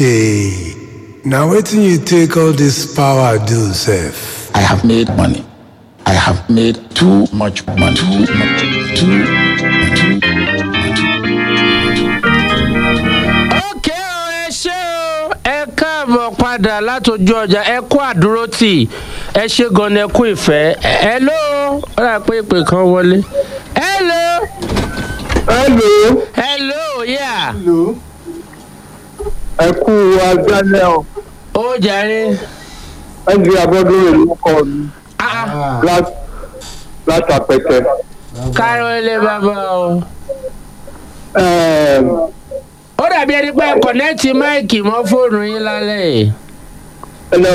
Hey, now wetin you take all this power do sef? I have made money. I have made too much money. Too much. Too much. ókè o ẹ ṣé o ẹ káàbọ̀ padà látọjú ọjà ẹ kú àdúró tì ẹ ṣe gan ẹ kú ìfẹ́ ẹ ló ó rà pé ìpè kan wọlé hello Hello, hello yà ẹ kú agbálẹ̀ ọ̀. ó jàre Ẹ di abọ́dún ìlú kọ mi ah lá- látàpẹtẹ. kárọ̀ ilé bàbá o Ẹ̀m, ó dàbí ẹni pé kọ̀nẹ́ẹ̀tì máìkì mọ́ fóònù yín lálẹ́ yìí Hello,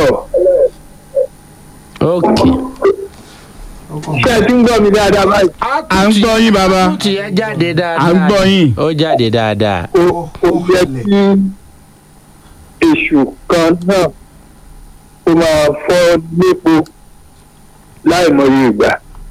ókè. ṣé ẹ ti ń gbọ́ mi dáadáa báyìí? à ń gbọ́ yín bàbá Àtúntì yẹn jáde dáadáa. à ń gbọ́ yín. ó jáde dáadáa. O o yẹ kí èṣù kan náà ó máa fọ́ lépo láì mọye ìgbà.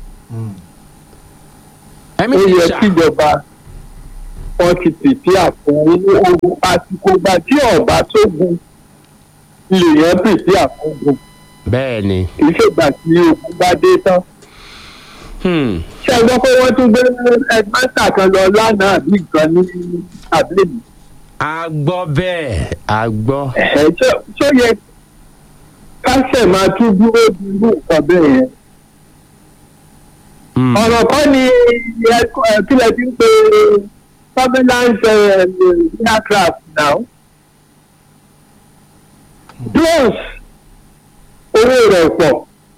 ẹ̀mí Ó ti yẹ sà. kíjọba wọ́n ti pèsè àfún ogun àsìkò gbà tí ọ̀bá tó gun lèèyàn pèsè àfúngun bẹ́ẹ̀ ni. kì í ṣègbà tí ogun bá dé tán. Hmm. ṣé ẹ gbọ́ pé wọ́n tún gbé ẹgbẹ́ta kan lọ lánàá àbí nǹkan ní àbílẹ̀mí. a gbọ́ bẹ́ẹ̀ a gbọ́. ẹ̀ ṣó- ṣó yẹ kásẹ̀ máa tún dúró di irú nǹkan bẹ́ẹ̀ yẹn. Hmm. ọ̀rọ̀ kan ni ẹ- ẹ- kí lẹ ti ń pe surveillance eh, aircraft now. drones owó rẹ̀ pọ̀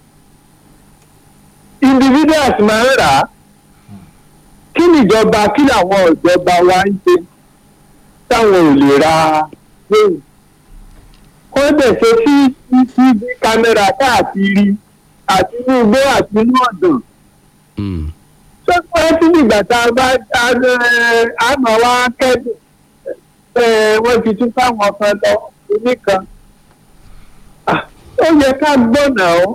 individuals máa ń rà á kí nìjọba kí làwọn ìjọba wa ń ṣe táwọn ò lè ra drone kó dẹ̀ ṣe cctv kámẹ́rà káàkiri àti inú igbó àti inú ọ̀dàn Hmm. tó pẹ́ sí ìgbà tá a bá àmọ́ wá kẹ́dùn ẹ, wọ́n ti tún fáwọn kan lọ oní kan Ah, ó yẹ ká gbọ́nà ọ́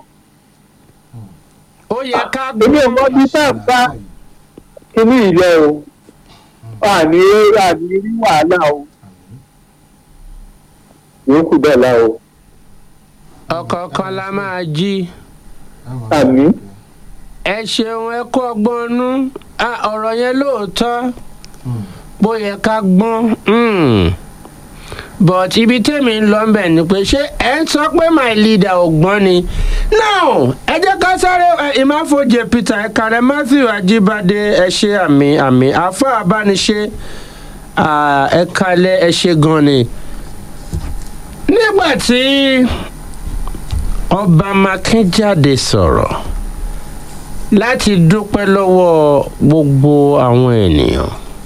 ó yẹ ká èmi ò mọ bí tá a bá kíní ilẹ̀ o àní àní rí wàhálà o yòókù bẹ́ẹ̀ la o ọ̀kọ̀ọ̀kan la máa jí. àmì ẹ ṣeun ẹ kó ọgbọ́n nú Ah, ọ̀rọ̀ yẹn lóòótọ́ bó yẹ ká gbọ́n. Hmm. but ibi tèmi ń lọ bẹ̀ ni pé ṣé ẹ ń sọ pé my leader ò gbọ́n ni. now ẹ jẹ́ ká sáré ẹ, ìmáfojì peter ẹ̀kàrẹ́ matthew ajíbádé ẹ ṣe àmì àmì àfọ àbániṣe ah, ẹ kalẹ̀ ẹ ṣe gan ni. nígbà tí ọba makínjáde sọ̀rọ̀ láti dúpẹ́ lọ́wọ́ gbogbo àwọn ènìyàn.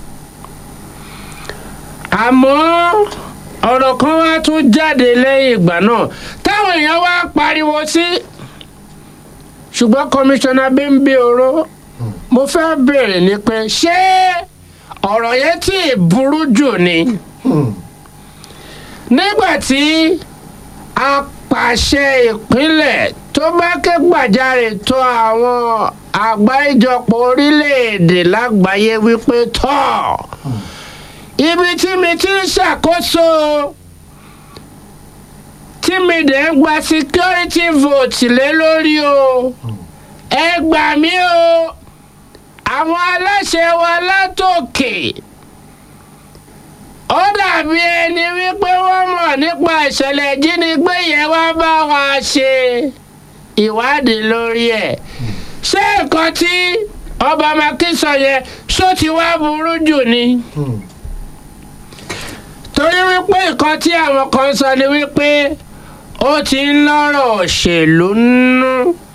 àmọ́ ọ̀rọ̀ kan wá tún jáde lẹ́yìn ìgbà náà táwọn èèyàn wá pariwo sí. ṣùgbọ́n kọmíṣánná bímbí oró mo fẹ́ bèèrè ni pé ṣé ọ̀rọ̀ yẹn tí ì burú jù ni. nígbà tí apàṣẹ ìpínlẹ̀ tó bá ké gbàjarè tó àwọn àgbáríjọpọ̀ orílẹ̀-èdè lágbàáyé wípé tọ́ ibi tí mi ti ń ṣàkóso tí mi dẹ̀ ń gba security vote lé lórí o ẹ gbà mí o àwọn aláṣẹ wa látòkè ó dàbí ẹni wípé wọ́n mọ̀ nípa ìṣẹ̀lẹ̀ ìjínigbé yẹn wá bá wa ṣe ìwádìí lórí ẹ̀ ṣé nǹkan tí ọba makínsọ yẹn ṣó ti wá burú jù ni. torí wípé nǹkan tí àwọn kan sọ ni wípé ó ti ń lọ́rọ̀ òṣèlú nínú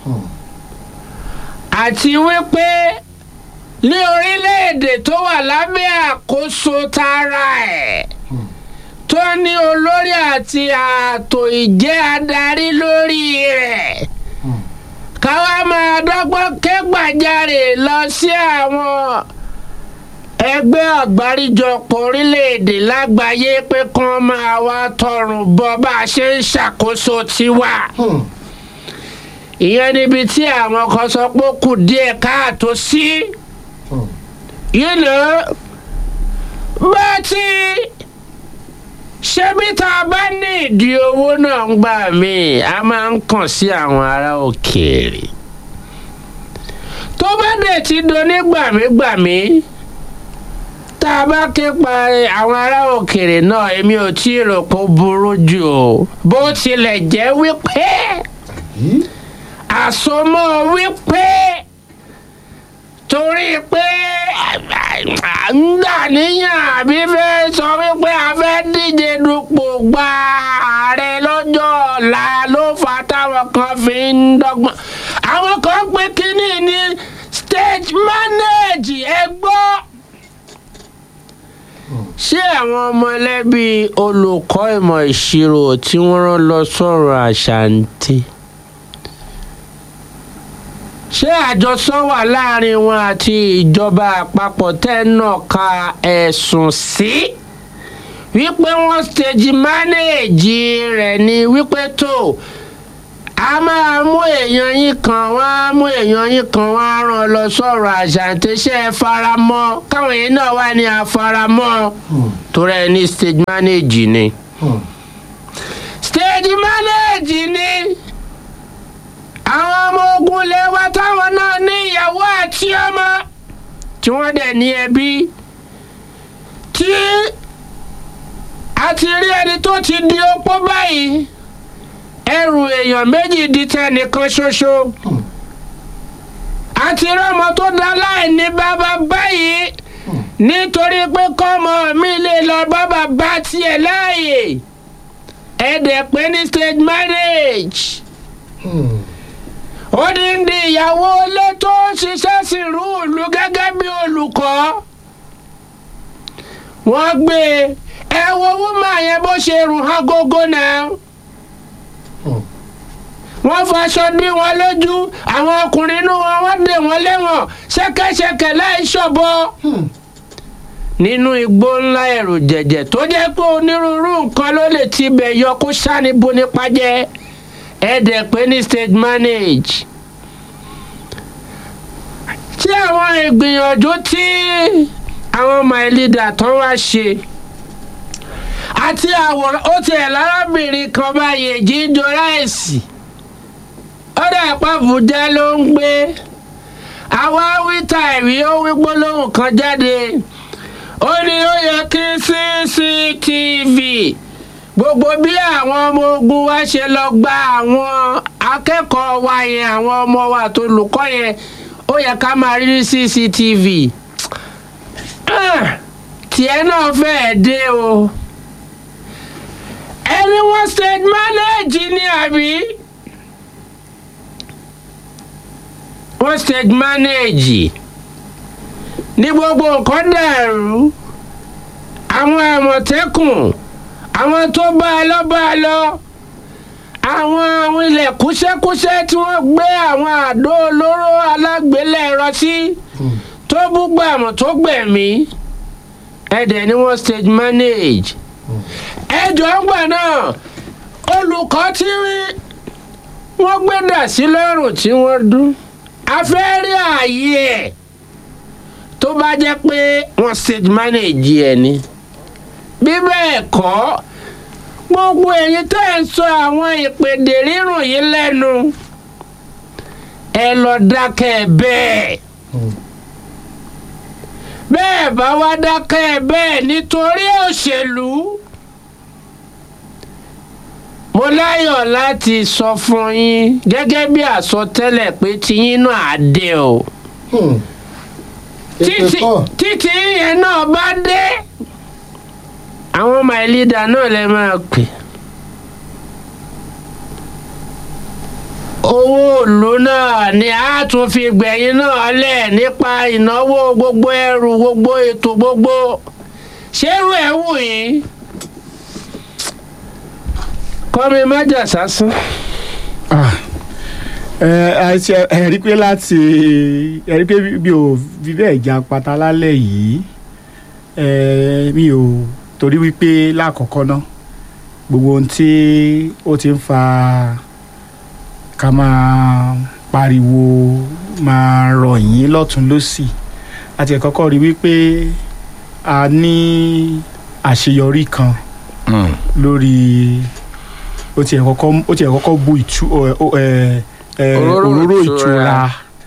àti wípé ní orílẹ̀-èdè tó wà lábẹ́ àkóso tara ẹ̀ tó ní olórí àti ààtò ìjẹ́ adarí lórí rẹ̀ káwá máa dọ́gbọ́n ké gbàjarè lọ sí àwọn ẹgbẹ́ àgbáríjọpọ̀ orílẹ̀-èdè lágbàáyé pé kán máa wá tọrùn bọ bá a ṣe ń ṣàkóso tiwa. ìyẹn níbi tí àwọn kan sọ pé ó kù díẹ̀ káàtó sí. you know bá ti ṣebí tá a bá ní ìdí owó náà ń gbà mí a máa ń kàn sí àwọn ará òkèèrè tó bá dẹ̀ ti donígbàmígbàmí tá a bá ké pa àwọn ará òkèèrè náà èmi ò tí ì rò pé ó burú jù o bó tilẹ̀ jẹ́ wípé àsomọ́ wípé torí pé ń gbà níyàn àbí fẹ́ sọ wípé a fẹ́ díje dupò gba ààrẹ lọ́jọ́ ọ̀la ló fà táwọn kan fi ń dọ́gbọ́n àwọn kan pé kínní ní stage manage ẹ gbọ́ ṣé àwọn ọmọlẹ́bí olùkọ́ ìmọ̀ ìṣirò tí wọ́n rán lọ sọ̀rọ̀ àṣàǹtì ṣé àjọsọ wà láàrin wọn àti ìjọba àpapọ̀ tẹ́ náà ka ẹ̀sùn sí wípé wọ́n stage manage rẹ̀ ni wípé tó a máa mú èèyàn yín kan wọ́n á mú èèyàn yín kan wọ́n á rán lọ sọ̀rọ̀ àṣàǹtẹ̀ṣẹ́ faramọ́ káwọn yẹn náà wà ní àfaramọ́ torí ẹ ní stage manage ni stage manage ni àwọn ọmọ ogun lè wá táwọn náà ní ìyàwó àti ọmọ tí wọ́n dẹ̀ ní ẹbí tí a ti rí ẹni tó ti di opó báyìí ẹrù èèyàn méjì di tẹnìkan ṣoṣo àti rọmọ tó dá láìní bàbá báyìí nítorí pé kọ́mọ mi lè lọ bá bàbá tiẹ̀ láàyè ẹ̀ẹ́dẹ̀ pé ní stage marriage ó ní ní ìyàwó ilé tó ń ṣiṣẹ́ sí irú ìlú gẹ́gẹ́ bí olùkọ́ wọ́n gbé ẹ wo wúmà yẹn bó ṣe rùn hàn gógó náà wọ́n faṣọ dí wọn lójú àwọn ọkùnrin inú wọn wọ́n dè wọ́n lẹ́wọ̀n ṣẹ́kẹ́ṣẹkẹ̀ láì ṣọ̀bọ nínú igbó ńlá ẹ̀rù jẹ̀jẹ̀ tó jẹ́ pé onírúurú nǹkan ló lè tibẹ̀ yọ kó sáni bo nípa jẹ́ ẹ̀ẹ́dẹ̀ pé ní stage manage tí àwọn ìgbìyànjú tí àwọn my leader tó wá ṣe àti àwòrán ó tiẹ̀ lárábìnrin kan báyìí jíjọ ráìsì ó dà pàbùjá ló ń gbé àwa wíta ìwé ó wí gbólóhùn kan jáde ó ní ó yẹ kí cctv gbogbo bí àwọn ọmọ ogun wa ṣe lọ gba àwọn akẹ́kọ̀ọ́ wa yẹn àwọn ọmọ wa tó lùkọ́ yẹn ó yẹ ká máa rí cctv tiẹ̀ náà fẹ́ẹ̀ dé o ẹni wọ́n stage manage ni àbí wọ́n stage manage ní gbogbo nǹkan dàrú àwọn àmọ̀tẹ́kùn àwọn tó bá a lọ bá a lọ àwọn àwọn ilẹ̀ kúṣẹ́kúṣẹ́ tí wọ́n gbé àwọn àdó olóró alágbélẹ̀rọ sí tó búgbàmù tó gbẹ̀mí ẹ̀dẹ̀ ni wọ́n stage manage ẹjọ́ ńgbà náà olùkọ́ tí wọ́n gbé dà sí lọ́rùn tí wọ́n dún afẹ́rí ààyè ẹ̀ tó bá jẹ́ pé wọ́n stage manage ẹ̀ ni bí bẹ́ẹ̀ kọ́ gbogbo ẹ̀yin tẹ́ ẹ̀ ń sọ àwọn ìpèdè rírùn yìí lẹ́nu ẹ lọ dákẹ́ bẹ́ẹ̀ bẹ́ẹ̀ bá wá dákẹ́ bẹ́ẹ̀ nítorí òṣèlú mo láyọ̀ láti sọ fún yín gẹ́gẹ́ bí àsọtẹ́lẹ̀ pé tiyín náà á dé o títí títí yẹn náà bá dé àwọn my leader náà lè máa pè owó ìlú náà ni a tún fi gbẹ̀yìn náà lẹ̀ nípa ìnáwó gbogbo ẹrù gbogbo ètò gbogbo ṣérú ẹ̀ wù yín kọ́mi má jà sásán. ẹ rí pé láti ẹ rí pé mi ò fi bẹ́ẹ̀ jà pátá lálẹ́ yìí mi ò torí wípé lákọ̀ọ́kọ́ ná gbogbo ohun tí ó ti ń fa ká máa pariwo máa rọ̀ yín lọ́tún lọ́sì àti ẹ̀kọ́kọ́ rí wípé a ní àṣeyọrí kan lórí ó tiẹ̀ kọ́kọ́ ó tiẹ̀ kọ́kọ́ bu ìtu ẹ, ó, ẹ, ẹ, Òróró òróró ìtura. ìtura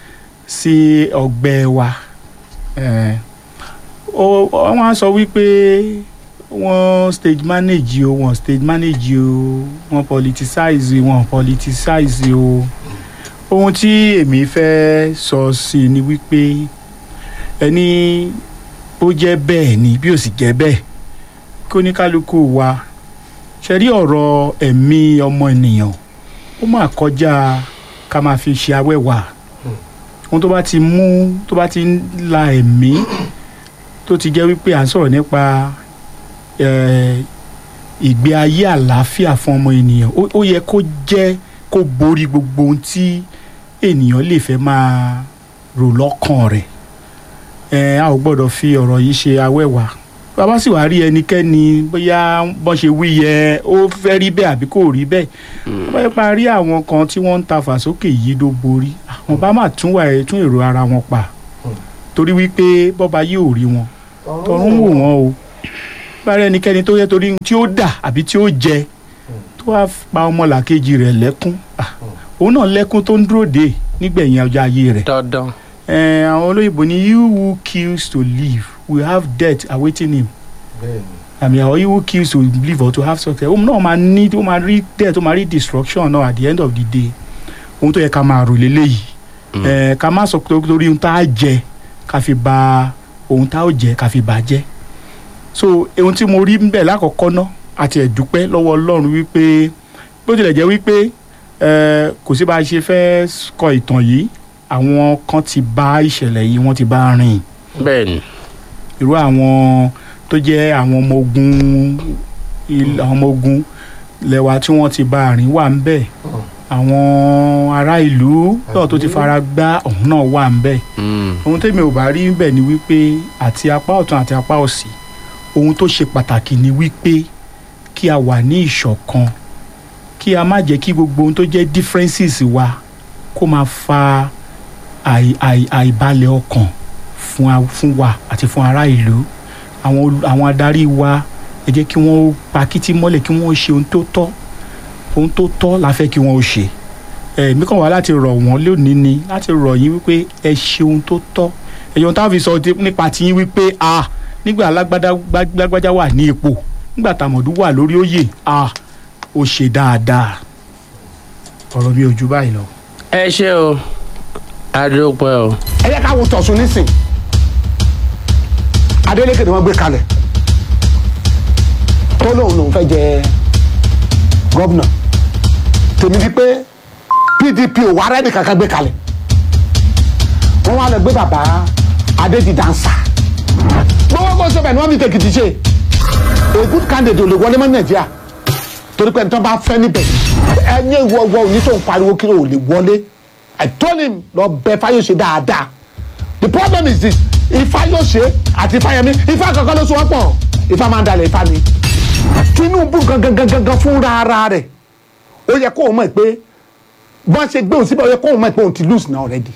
sí ọgbẹ́ wa ẹ, ó- wọ́n á sọ wípé wọ́n stage manage o wọ́n stage manage o wọ́n politicize wọ́n politicize o ohun tí èmi fẹ́ sọ sí ni wípé ẹni ó jẹ́ bẹ́ẹ̀ ni bí ó sì jẹ́ bẹ́ẹ̀ kí oníkálukú wa ṣe rí ọ̀rọ̀ ẹ̀mí ọmọ ènìyàn ó máa kọjá ká máa fi ṣe awẹ́wà ohun tó bá ti mú tó bá ti ń la ẹ̀mí tó ti jẹ́ wípé à ń sọ̀rọ̀ nípa eh, ìgbé ayé àlàáfíà fún ọmọ ènìyàn ó- ó yẹ kó jẹ́ kó borí gbogbo ohun tí ènìyàn lè fẹ́ máa rò lọ́kàn rẹ̀ ẹ a ò gbọ́dọ̀ fi ọ̀rọ̀ yìí ṣe awẹ́wà bàbá sì wá rí ẹnikẹ́ni bóyá bọ́n ṣe wí yẹ ó fẹ́ rí bẹ́ẹ̀ àbí kò rí bẹ́ẹ̀ bá yẹ pa rí àwọn kan tí wọ́n ń ta fàsókè yìí ló borí àwọn bá máa tún wà ẹ̀ tún èrò ara wọn pa torí wípé bọ́ba yìí ò rí wọn tọrún wò wọ́n o bá rí ẹnikẹ́ni tó yẹ torí tí ó dà àbí tí ó jẹ tó wá pa ọmọlàkejì rẹ̀ lẹ́kún ah, òun náà lẹ́kún tó ń dúró dé nígbẹ̀yìn ọjọ́ ayé rẹ̀ dandan. Eh, àwọn olóyìnbó ní you who kills to live will have death awaiting him àmì àwọn you who kills to live or to have success òun náà máa ní ó máa rí death ó máa rí destruction náà at the end of the day ohun tó yẹ ká máa rò léléyìí Eh, ká má sọ pé torí ohun tá a jẹ ká fi ba ohun tá a jẹ ká fi bà jẹ́ so ohun tí mo rí ń bẹ̀ lákọ̀ọ́kọ́ ná àti ẹ̀dúpẹ́ lọ́wọ́ ọlọ́run wípé bó tilẹ̀ jẹ́ wípé eh, kò sí bá a ṣe fẹ́ kọ ìtàn yìí àwọn kan ti bá ìṣẹ̀lẹ̀ yìí wọ́n ti bá rìn bẹ́ẹ̀ni. irú àwọn tó jẹ́ àwọn ọmọ ogun il- àwọn ọmọ ogun lẹ́wà tí wọ́n ti bá rìn wà ń bẹ̀ àwọn ará ìlú náà tó ti fara gbá ọ̀hún náà wà ń bẹ̀ Mm. ohun tẹ́mi ò bá rí bẹ̀ ni wípé àti apá ọ̀tún àti apá òsì ohun tó ṣe pàtàkì ni wípé kí a wà ní ìṣọ̀kan kí a má jẹ́ kí gbogbo ohun tó jẹ́ differences wa kó máa fa àì- àì- àìbalẹ̀ ọkàn fún a- fún wa àti fún ará ìlú àwọn olù- àwọn adarí wa ẹ jẹ́ kí wọ́n pa kítí mọ́lẹ̀ kí wọ́n ṣe ohun tó tọ́ ohun tó tọ́ la fẹ́ kí wọ́n ó ṣe èmi kàn wá láti rọ̀ wọ́n lónìí ni láti rọ̀ yín wípé ẹ ṣe ohun tó tọ́ ẹ̀yọ́n táwọn fi sọ ti- nípa tiyín wípé a nígbà alágbádá gbá- lágbájá wà ní ipò nígbà tàmọ̀dú wà lórí oyè a ó ṣe dáadáa ọ̀rọ̀ mi ò ju báyìí lọ. ẹ ṣe o adúpẹ́ o. ẹ yẹ ká wo tọ̀sùn nísìn Adeleke ni wọ́n gbé kalẹ̀ tó lóun lòun fẹ́ jẹ gómìnà tèmi di pé PDP ò wá rẹ́nì kankan gbé kalẹ̀ wọ́n wá lọ gbé bàbá Adédìdánsà gbogbo kó sọ́bẹ̀ ni wọ́n fi tèkìtì ṣe a good candidate ò lè wọlé mọ́ Nàìjíríà torí pé nítorí bá fẹ́ níbẹ̀ ẹ̀yẹ́ ìwọ̀wọ̀ òní tó ń pariwo kí ló lè wọlé I told him lọ bẹ Fáyọ̀ṣe dáadáa the problem is this Ifáyọ̀ṣe àti Ifáyẹmí Ifá kankan ló so wọ́n pọ̀ Ifá máa ń dalẹ̀ Ifá ni Tinubu gangan gangan gangan fúnra ara rẹ̀ ó yẹ kó o mọ̀ pé bọ́n ṣe gbé òun síbẹ̀ ó yẹ kó o mọ̀ pé òun ti lose now already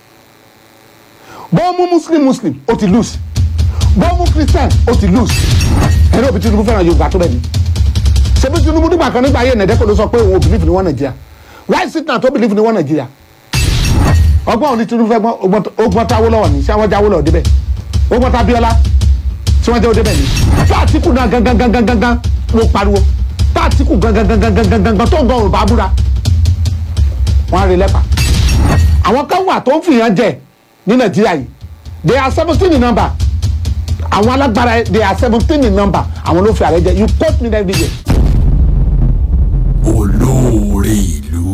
bọ́n mú muslim muslim ó ti lose bọ́n mú christian ó ti lose ẹ̀rọ òbí Tinubu fẹ́ràn Yorùbá tó bẹ̀ ni ṣebí Tinubu nígbà kan nígbà ayé ẹ̀nẹ́dẹ́kọ̀ ló sọ pé òun ò believe ní wọn Nàìjíríà why sit down tó believe ní wọn Nàìjíríà ọgbọ́n òní Tinubu fẹ́ gbọ́n ọgbọ́n táwọ́ lọ́wọ́ ni ṣé àwọn jáwọ́ lọ́wọ́ débẹ̀ ọgbọ́n tá Abíọ́lá tí wọ́n jẹ́ òde bẹ́ẹ̀ ni tá Àtíkù náà gangan gangan gangan ló pariwo tá Àtíkù gangan gangan gangan gangan tó ń gan Yorùbá búra wọ́n á rí lẹ́pà àwọn kan wà tó ń fìyàn jẹ ní Nàìjíríà yìí they are seventeen in number àwọn alágbára they are seventeen in number àwọn ló fi ààrẹ jẹ you quote me every day. olóore ìlú.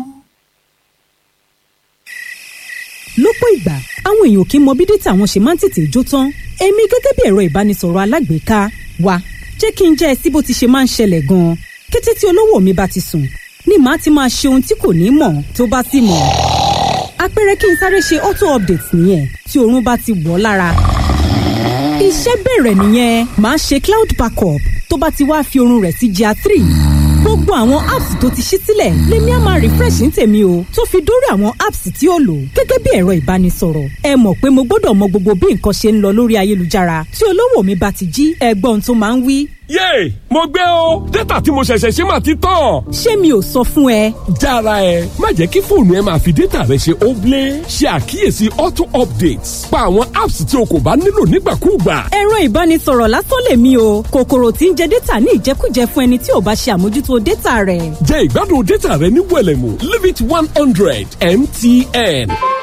lọ́pọ̀ ìgbà àwọn èèyàn kì í mọ bí dátà wọn ṣe máa ń tètè jó tán èmi gẹ́gẹ́ bí ẹ̀rọ ìbánisọ̀rọ̀ alágbèéká wa jẹ́ kí n jẹ́ ẹ sí bó ti ṣe máa ń ṣẹlẹ̀ gan-an kété tí olówó mi bá ti sùn ni màá ti máa ṣe ohun tí kò ní mọ̀ tó bá sì mọ̀ àpẹẹrẹ kí n sáré ṣe auto update nìyẹn tí oorun bá ti wọ̀ ọ́ lára iṣẹ́ bẹ̀rẹ̀ nìyẹn màá ṣe cloud backup tó bá ti wá fi oorun rẹ̀ sí GIA three gbogbo àwọn apps tó ti ṣí sílẹ̀ lèmi á máa refresh ní tèmi o tó fi dórí àwọn apps tí ó lò gẹ́gẹ́ bí ẹ̀rọ ìbánisọ̀rọ̀ ẹ mọ̀ pé mo gbọ́dọ̀ mọ gbogbo bí nǹkan ṣe ń lọ lórí ayélujára tí olówó mi bá ti jí ẹgbọ́n tó máa ń wí yéè mo gbé o dátà tí mo ṣẹ̀ṣẹ̀ ṣe máa ti tán. ṣé mi ò sọ fún ẹ. jára ẹ má jẹ́ kí fóònù ẹ máa fi dátà rẹ ṣe óblé ṣe àkíyèsí auto updates pa àwọn apps tí o kò bá nílò nígbàkúùgbà. ẹ̀rọ ìbánisọ̀rọ̀ lásán lèmi o kòkòrò tí ń jẹ dátà ní ìjẹkújẹ fún ẹni tí ò bá ṣe àmójútó dátà rẹ̀. jẹ ìgbádùn dátà rẹ ní wẹlẹmù limit one hundred mtn.